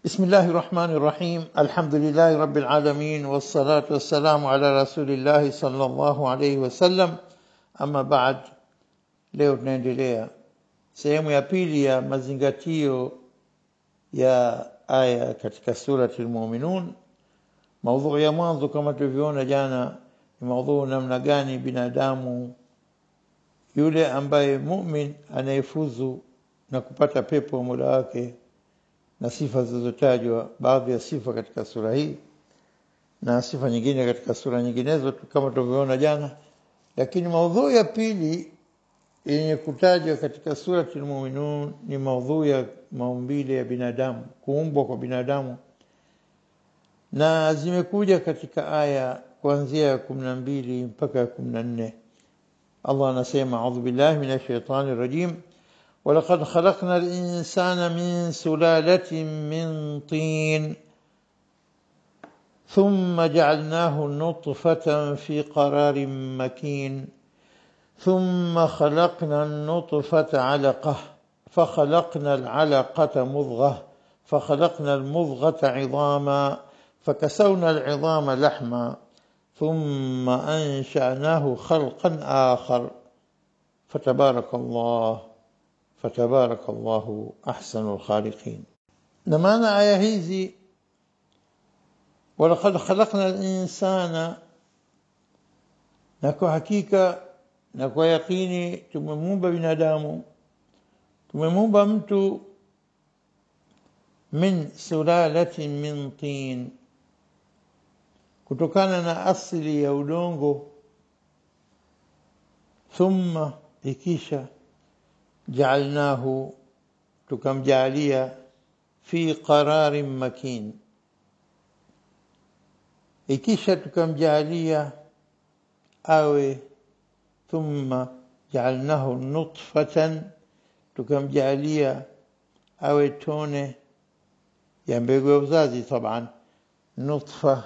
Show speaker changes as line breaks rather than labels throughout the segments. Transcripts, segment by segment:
بسم الله الرحمن الرحيم الحمد لله رب العالمين والصلاة والسلام على رسول الله صلى الله عليه wasallam ama baad leo tunaendelea sehemu ya pili ya mazingatio ya aya katika surati al-mu'minun maudhui ya mwanzo kama tulivyoona jana ni maudhui namna gani binadamu yule ambaye mu'min anayefuzu na kupata pepo mola wake na sifa zilizotajwa baadhi ya sifa katika sura hii na sifa nyingine katika sura nyinginezo kama tulivyoona jana lakini maudhui ya pili yenye kutajwa katika surati al-mu'minun ni maudhui ya maumbile ya binadamu kuumbwa kwa binadamu na zimekuja katika aya kuanzia ya 12 mpaka ya 14 Allah anasema a'udhu billahi minash shaitani rajim ولقد خلقنا الإنسان من سلالة من طين ثم جعلناه نطفة في قرار مكين ثم خلقنا النطفة علقة فخلقنا العلقة مضغة فخلقنا المضغة عظاما فكسونا العظام لحما ثم أنشأناه خلقا آخر فتبارك الله فتبارك الله أحسن الخالقين نمانا آية هذه ولقد خلقنا الإنسان نكو حقيقة نكو يقيني تممومba binadamu tumemumba mtu min sulalatin min tin kutokana na asili ya udongo thumma ikisha جعلناه tukamjalia fi qararin makin ikisha tukamjalia awe thumma ja'alnahu nutfatan tukamjalia awe tone ya mbegu ya uzazi طبعا nutfa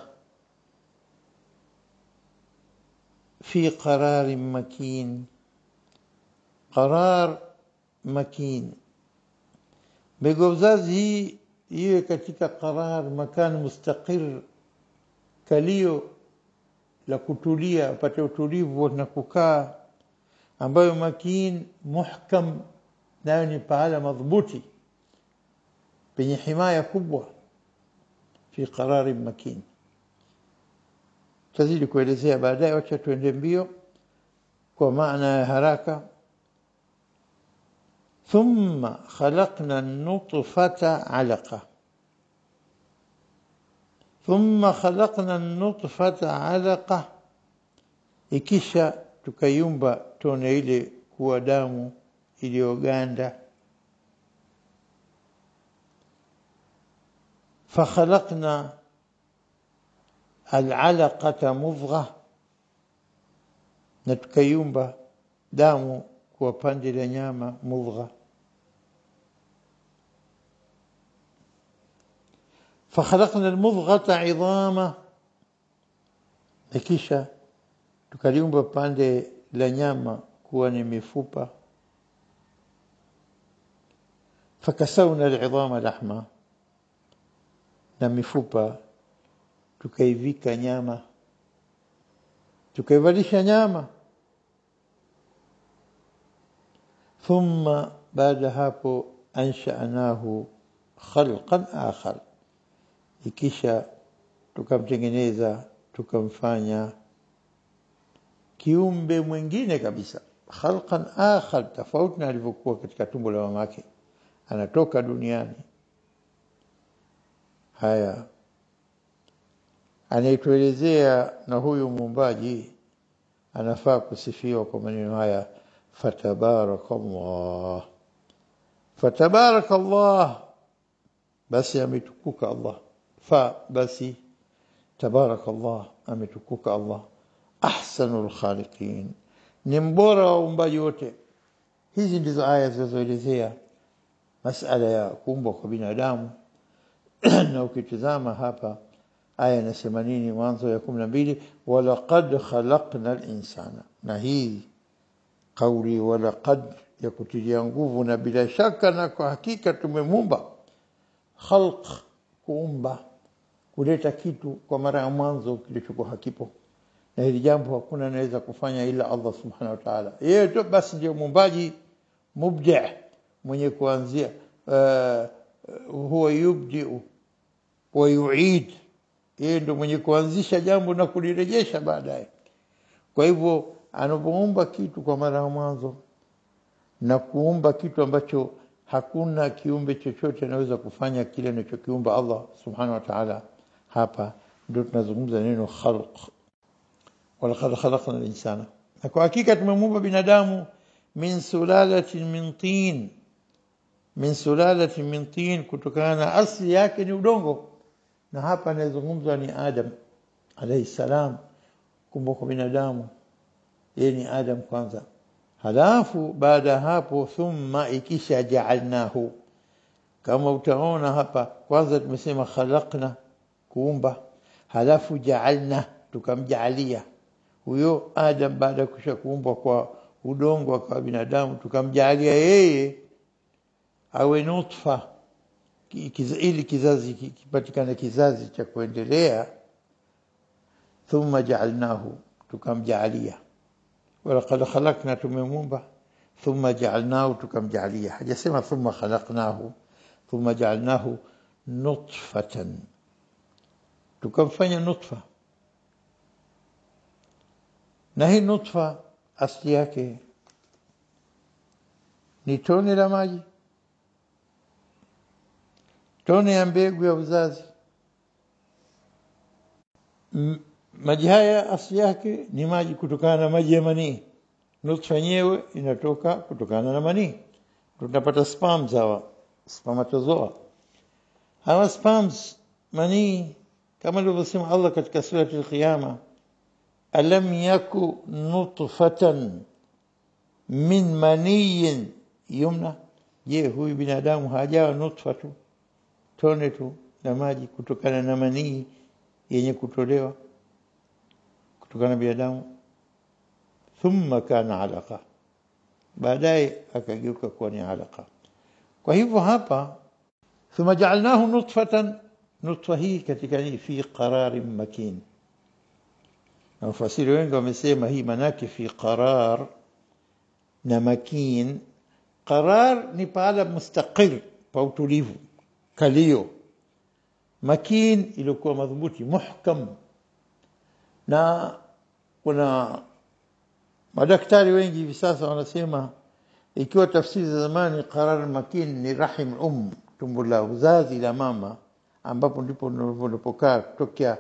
fi qararin makin qarar makin mbegu ya uzazi hii iwe katika qarar makan mustaqir kalio la kutulia upate utulivu na kukaa ambayo makin muhkam nayo ni pahala madhubuti penye himaya kubwa fi qarari makin tazidi kuelezea baadaye wacha tuende mbio kwa maana ya haraka ثم خلقنا النطفة علقة ثم خلقنا النطفة علقة ikisha tukaiumba tone ile kuwa damu iliyoganda فخلقنا العلقة مضغة na tukaiumba damu kuwa pande la nyama mudgha فخلقنا المضغة عظاما kisha tukaliumba pande la nyama kuwa ni mifupa fakasawna al'idhama lahma na mifupa tukaivika nyama tukaivalisha nyama thumma baada hapo ansha'nahu khalqan akhar ikisha tukamtengeneza tukamfanya kiumbe mwingine kabisa khalqan akhar tofauti na alivyokuwa katika tumbo la mamake anatoka duniani haya anayetuelezea na huyu muumbaji anafaa kusifiwa kwa maneno haya fatabarakallah fatabarakallah basi ametukuka Allah fa basi tabarakallah ametukuka Allah ahsanul khaliqin ni mbora wa uumbaji wote hizi ndizo aya zinazoelezea masala ya kuumbwa kwa binadamu na ukitizama hapa aya inasema nini mwanzo ya 12 walaqad khalaqna al-insana na hii kauli walaqad ya kutilia nguvu na bila shaka na kwa hakika tumemumba khalq kuumba kuleta kitu kwa mara ya mwanzo kilichokuwa hakipo na hili jambo hakuna anaweza kufanya ila Allah subhanahu wa ta'ala yeye tu basi ndio muumbaji mubdi mwenye kuanzia uh, huwa yubdi wa yuid yeye ndio mwenye kuanzisha jambo na kulirejesha baadaye kwa hivyo anapoumba kitu kwa mara ya mwanzo na kuumba kitu ambacho hakuna kiumbe chochote anaweza kufanya kile anachokiumba Allah subhanahu wa ta'ala hapa ndio tunazungumza neno khalq walaqad khalaqna al-insana na kwa hakika tumemuumba binadamu min sulalatin min tin min sulalatin min tin kutokana na asli yake ni udongo na hapa anayezungumzwa ni Adam alayhi salam kumbuka binadamu yeye ni Adam kwanza halafu baada hapo thumma ikisha ja'alnahu kama utaona hapa kwanza tumesema khalaqna kuumba halafu ja'alna tukamjaalia huyo Adam baada ya kusha kuumbwa kwa udongo kwa binadamu tukamjaalia yeye awe nutfa ili kizazi kipatikane kizazi cha kuendelea thumma ja'alnahu tukamjaalia walaqad khalaqna tumemumba thumma ja'alnahu tukamjaalia hajasema thumma khalaqnahu thumma ja'alnahu nutfatan tukamfanya nutfa na hii nutfa asli yake ni tone la maji tone ya mbegu ya uzazi M maji haya asli yake ni maji kutokana na maji ya manii nutfa yenyewe inatoka kutokana na manii tunapata sperms hawa spermatozoa hawa sperms manii kama alivyosema Allah katika surati al-Qiyama alam yaku nutfatan min maniyin yumna je huyu binadamu hajawa nutfa tu tone tu la maji kutokana na manii yenye kutolewa kutokana na binadamu thumma kana alaqa baadaye akageuka kuwa ni alaqa kwa hivyo hapa thumma ja'alnahu nutfatan nutfa hii katika ni fi qararin makin na wafasiri wengi wamesema hii manake fi qarar na makin qarar ni pahala mustaqir pa utulivu kalio makin ilikuwa madhubuti muhkam na kuna madaktari wengi hivi sasa wanasema ikiwa tafsiri za zamani qarar makin ni rahim um tumbo la uzazi la mama ambapo ndipo unapokaa kutokea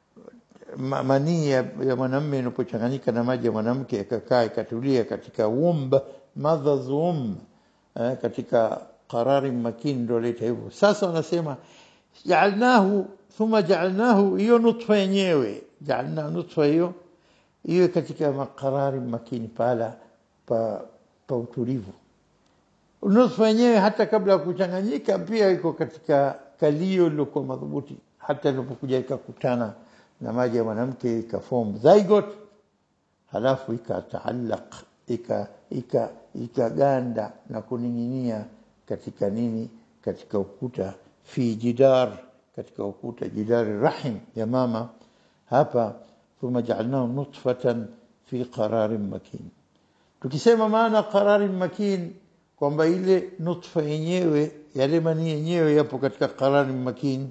manii ya, ya mwanamume inapochanganyika na maji ya mwanamke yakakaa ikatulia katika womb mother's womb eh, katika qarari makin ndio leta hivyo sasa wanasema ja'alnahu thumma ja'alnahu hiyo nutfa yenyewe ja'alna nutfa hiyo iwe katika makarari makini pala pa, pa utulivu nutfa yenyewe hata kabla ya kuchanganyika pia iko katika kalio lilokuwa madhubuti hata ilipokuja ikakutana na maji ya mwanamke ikaform zygote halafu ikataallaq ika ika ikaganda na kuning'inia katika nini katika ukuta fi jidar katika ukuta jidari rahim ya mama hapa thumma ja'alnahu nutfatan fi qararin makin tukisema maana qararin makin kwamba ile nutfa yenyewe yale mani yenyewe yapo katika qararin makin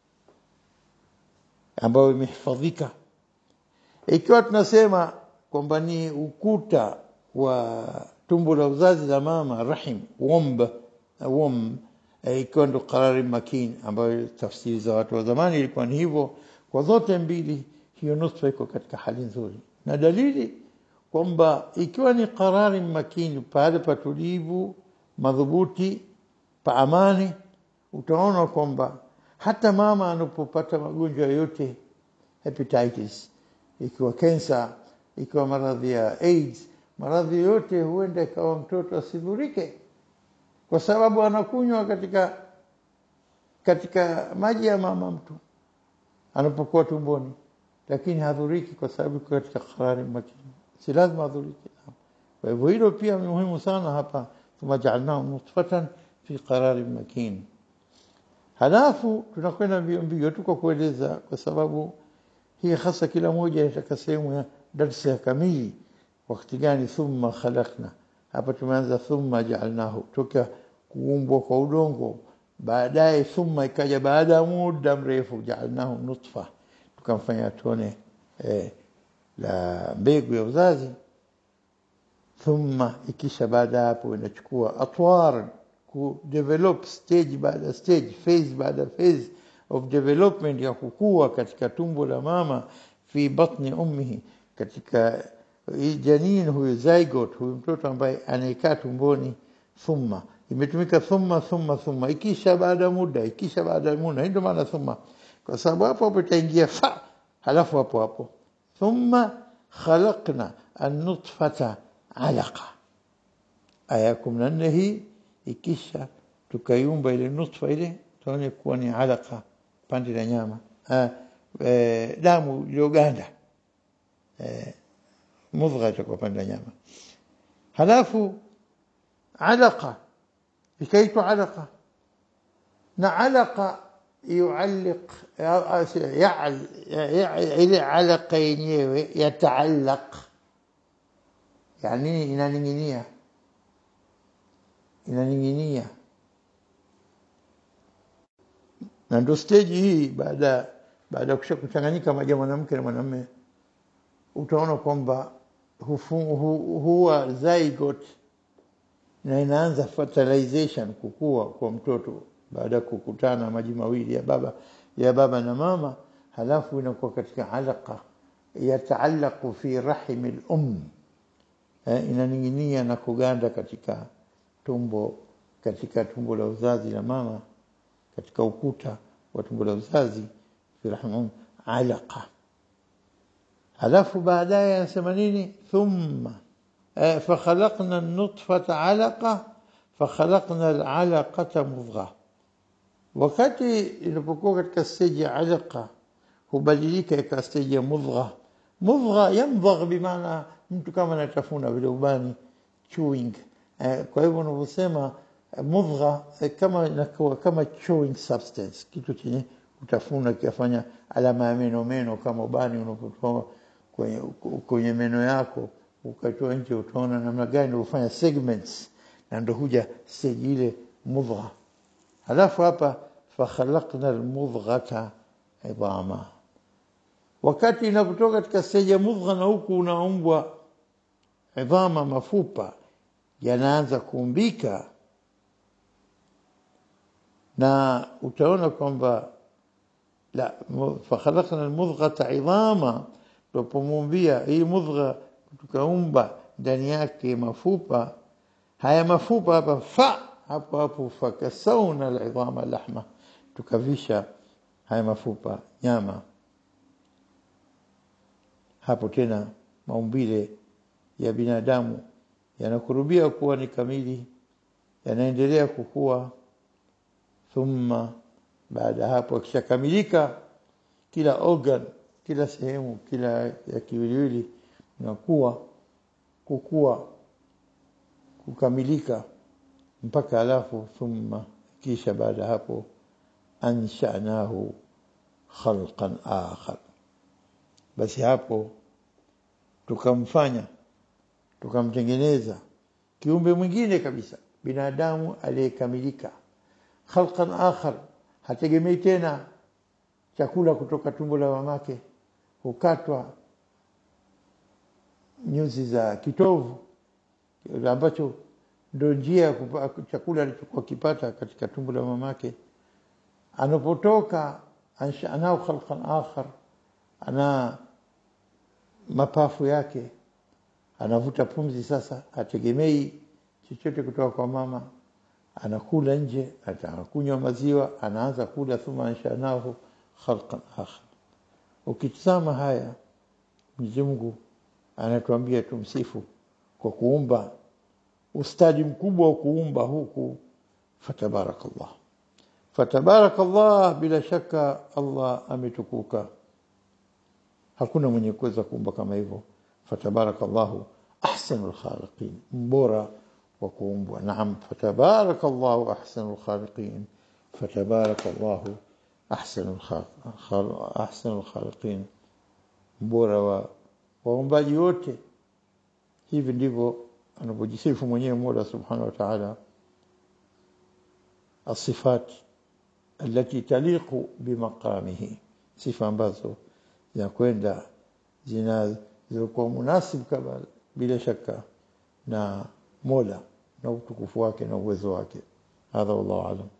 ambayo imehifadhika ikiwa tunasema kwamba ni ukuta wa tumbo la uzazi la mama rahim womb womb ikiwa ndo qarari makin ambayo tafsiri za watu wa zamani ilikuwa ni hivyo kwa zote mbili hiyo nutfa iko katika hali nzuri na dalili kwamba ikiwa ni qarari makini pale patulivu madhubuti pa amani utaona kwamba hata mama anapopata magonjwa yote hepatitis ikiwa kansa ikiwa maradhi ya AIDS maradhi yote huenda ikawa mtoto asidhurike kwa sababu anakunywa katika katika maji ya mama mtu anapokuwa tumboni lakini hadhuriki kwa sababu katika qarari makini si lazima adhuriki kwa hivyo hilo pia ni muhimu sana hapa thumma ja'alnahu nutfatan fi qararin makin halafu tunakwenda mbio mbio tu kwa kueleza kwa sababu hii hasa kila moja inataka sehemu ya darsa ya kamili wakati gani thumma khalaqna hapa tumeanza thumma ja'alnahu toka kuumbwa kwa udongo baadaye thumma ikaja baada ya muda mrefu ja'alnahu nutfa tukamfanya tone eh, la mbegu ya uzazi thumma ikisha baada hapo inachukua atwar ku develop stage baada stage phase baada phase of development ya kukua katika tumbo la mama fi batni ummihi katika hii janin huyu zygote huyu mtoto ambaye anaekaa tumboni thumma imetumika thumma thumma thumma ikisha baada muda ikisha baada muda ndio maana thumma kwa sababu hapo hapo itaingia fa halafu hapo hapo thumma khalaqna an-nutfata alaqa aya 14 hii ikisha tukaiumba ile nutfa ile tuone kuwa ni alaqa pande la nyama ha, e, damu iliyoganda e, mudgha itakuwa pande la nyama halafu alaqa ikaitwa alaqa na alaqa يعلق يعل ile alaqa yenyewe yataallaq yani inaning'inia inaning'inia na ndio stage hii baada baada ya kusha kuchanganyika maji ya mwanamke na mwanamume utaona kwamba huwa zygote na inaanza fertilization kukua kwa mtoto baada ya kukutana maji mawili ya baba ya baba na mama halafu inakuwa katika alaqa yataallaqu fi rahim al-um eh, inaning'inia na kuganda katika tumbo katika tumbo la uzazi la mama katika ukuta wa tumbo la uzazi fi rahim alaqa halafu baadaye anasema nini thumma eh, fakhalaqna an-nutfata alaqa fakhalaqna al-alaqata mudghah wakati inapokuwa katika stage ya alaqa hubadilika ikawa stage ya mudgha mudgha yamdhagh bimaana mtu kama anatafuna vile ubani chewing eh, kwa hivyo unavyosema mudgha eh, kama inakuwa kama chewing substance kitu chenye utafuna kiafanya alama ya meno meno kama ubani unapotoa kwenye, kwenye meno yako ukatoa nje utaona namna gani ufanya segments na ndo huja stage ile mudgha halafu hapa fakhalaqna almudghata idama wakati inapotoka katika stage ya mudgha na huku unaumbwa idhama mafupa yanaanza kuumbika na utaona kwamba la fakhalaqna almudghata idama tupomumbia hii mudgha tukaumba ndani yake mafupa haya mafupa hapa fa hapo hapo fakasauna alidhama lahma tukavisha haya mafupa nyama hapo tena maumbile ya binadamu yanakurubia kuwa ni kamili yanaendelea kukua thumma baada hapo akishakamilika kila organ kila sehemu kila ya kiwiliwili inakuwa kukua kukamilika mpaka alafu thumma kisha baada hapo anshanahu khalqan akhar basi hapo tukamfanya tukamtengeneza kiumbe mwingine kabisa binadamu aliyekamilika khalqan akhar hategemei tena chakula kutoka tumbo la mamake hukatwa nyuzi za kitovu ambacho ndio njia ya chakula alichokuwa kipata katika tumbo la mamake anapotoka anao khalqan akhar ana mapafu yake anavuta pumzi sasa ategemei chochote kutoka kwa mama anakula nje atakunywa maziwa anaanza kula thumma anshanahu khalqan akhar ukitazama haya Mwenyezi Mungu anatuambia tumsifu kwa kuumba ustadi mkubwa wa kuumba huku fatabarakallah fatabarakallah bila shaka Allah ametukuka hakuna mwenye kuweza kuumba kama hivyo fatabarakallahu ahsanul khaliqin mbora wa kuumbwa naam fatabarakallahu ahsanul khaliqin فتبارك الله أحسن الخالق أحسن الخالقين mbora wa waumbaji wote hivi ndivyo anapojisifu mwenyewe Mola Subhanahu wa Ta'ala الصفات التي تليق بمقامه sifa ambazo zinakwenda zinazokuwa munasib kama bila shaka na Mola na utukufu wake na uwezo wake hadha wallahu alam